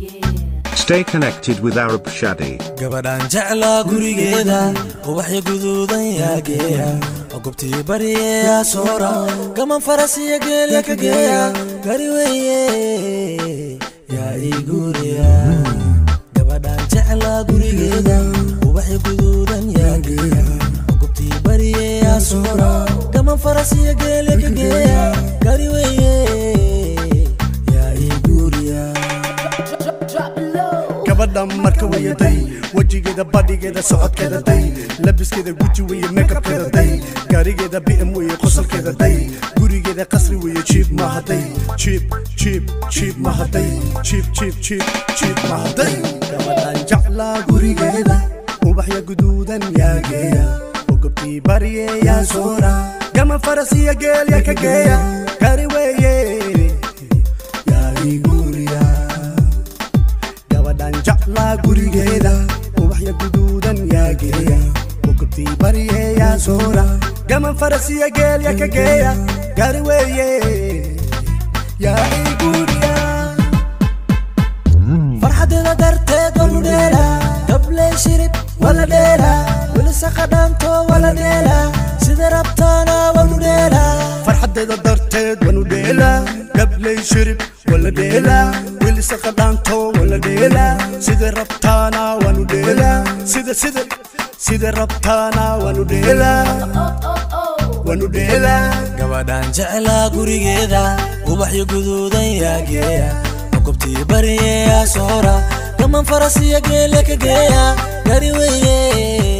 Stay connected with Arab Shadi. gabadhaan jeclaa gurigeeda ubaxya guduudan yaa geeya oo gobtii baryeyaa soora gaman faras iyo geelya ka geeya gari weye yaa ii guuriya gabadhaan jeclaa gurigeeda ubaxya guduudan yaa geeya oo gobtii baryeyaa soora gaman faras iyo geelya ka geeya gari weye yaa ii guuriya gabadha marka wayaday wejigeeda badhigeeda socodkeeda day labiskeeda guji weye meekabkeeda day gaarigeeda bm weye qosolkeeda day gurigeeda qasri weye jiib mahaday jiib jiib jiib mahaday jiib jiib jiib jiib mahaday gabadhan jeclaa gurigeeda ubaxya guduudan yaa geeya oo gobtii barye yaa soora gama faras iyo geelya ka geeya gaari weye yaa ii guuriya gabadhan jeclaa gurigeeda ubaxya guduudan yaa geeya ukubtii barye yaa soora gaman faras iyo geelya ka geeya gaari weeye yaa ii guuriya farxadeeda darteed walu dheela gabley shirib wala dheela wilisaka dhaanto wala dheela sida rabtaana walu dheela farxadeeda darteed wanu dheelaa gabley shirib wala dheelaa wilisaka dhaanto wala dheelaa sida rabtaana wanu dheelaa sida sida sida rabtaana wanu dheelaa wanu dheelaa gabadhaan jeclaa gurigeeda ubaxyo guduudan yaa geeya oo gobtii baryeyaa soora gaman faras iyo geelya ka geeya gari weye